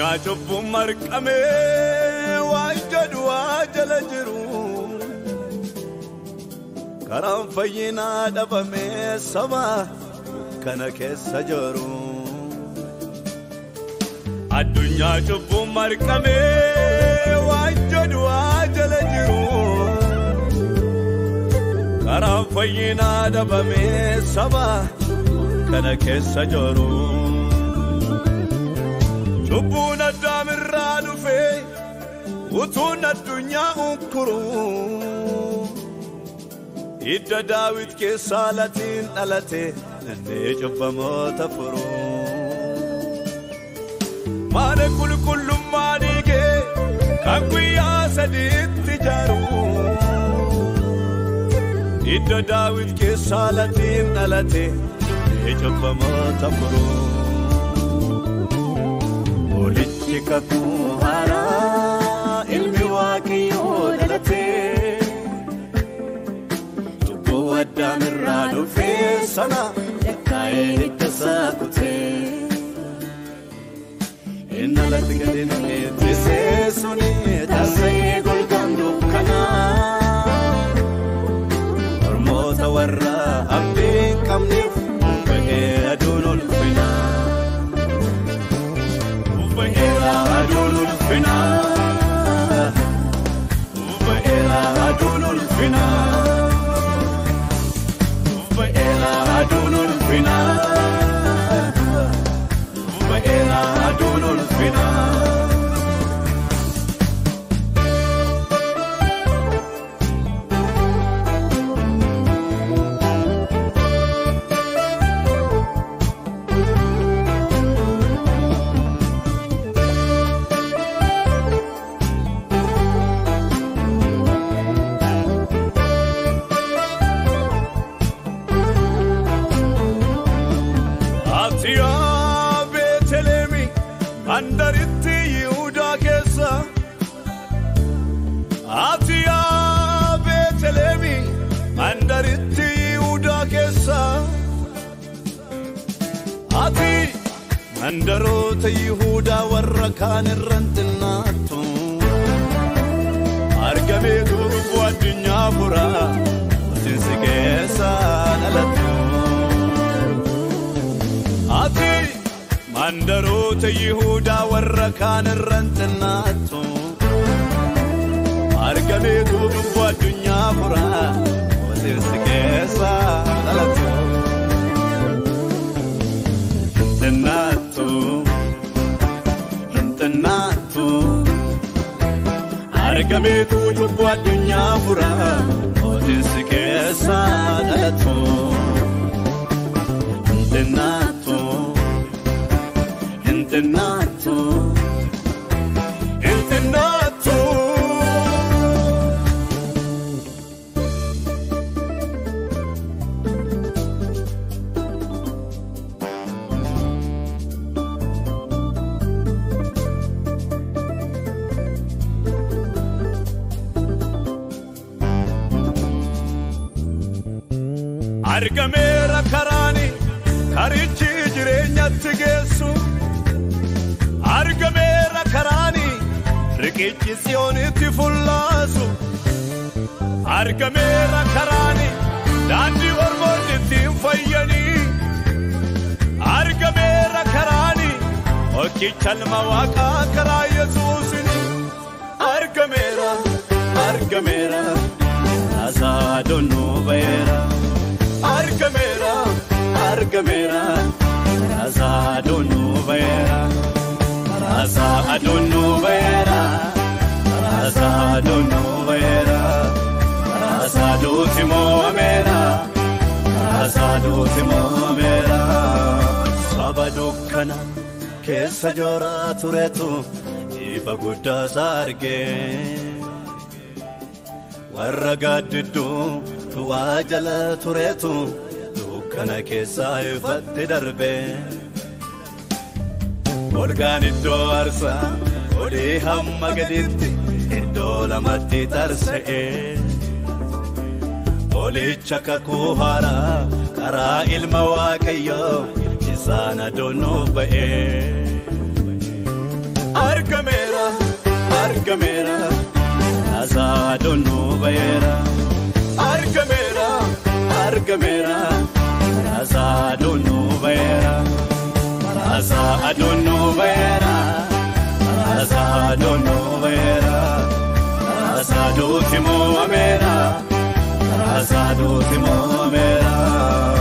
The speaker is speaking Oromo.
addunyaa cubbuun marqamee waan jedhu waa jala jiru karaan fayyinaa dhabamee saba kana keessa jiru addunyaa cubbuun marqamee waan jedhu waa jala jiru karaan fayyinaa dhabamee saba kana keessa jiru. Lubbuun addaamirraa dhufee utuun addunyaa unkuru hidda daawit keessaa latiin dhalate dandee cubbamoota furu. Maana qulqullummaa dhiigee kan guyyaa sadiitti ijaaru hidda daawit keessaa latiin dhalate dandee cubbamoota furu. Olichi kakuu haaraa ilmi waaqayyoo dhalatee lubbuu addaamirraa dhufee sana lakkaa'ee hidda isaa kutee inni alatti gadi namni ittisee suni taasisee golgaan dukkanaa mormoota warra abdii hin qabneef bahee aduun ulfinaa. Ubaheera aduun ulfinaa. Ubaheera aduun ulfinaa. Ubaheera aduun ulfinaa. Ubaheera aduun ulfinaa. Atiyaa Beeteleemi handaritti Yihudaa keessa. Atiyaa Beeteleemi handaritti Yihudaa keessa. Ati mandaroota Yihudaa warra kaan irraan xinnaattu. Argamee durbuu addunyaa furaa hojiinsi keessa dhalattu. Ati mandaroota Yihudaa warra kaan irraan xinnaattu. Argamee durbuu addunyaa furaa hojiinsi keessa dhalattu. Xinnaattu, xinnaattu. Argamee durbuu addunyaa furaa hojiinsi keessa dhalattu. Xinnaattu. Internato, internato. Argameera karaani karichi jireenyatti geessu. Argameera karaani riqichi siyoonitti fullaasu. Argameera karaani daandii ormoonni ittiin fayyanii. Argameera karaani hojjicha ilma waaqaa karaa Yesuusini. Argameera, argameera, taasaa donnoo ba'eera. Argameera, argameera, taasaa donnoo ba'eera. Rasa adonu vera, rasa adonu vera, rasa dutimo amera, rasa dutimo amera. Saba dukkana keessa jora turetu ifa guddaa sarge. Warra gaaddiddu du'aa jala turetu dukkana keessa ifatti darbe. Olgaan iddoo aarsaa olii hamma gaditti iddoo lamatti tarsa'e. Olicha kakuu haaraa karaa ilma waaqayyoo isaan adoonuu ba'e. argameera raasaa doonuu bayeera argameera argameera raasaa doonuu bayeera raasaa doonuu bayeera raasaa doonuu bayeera raasaa duuti moo'ameera raasaa duuti moo'ameera.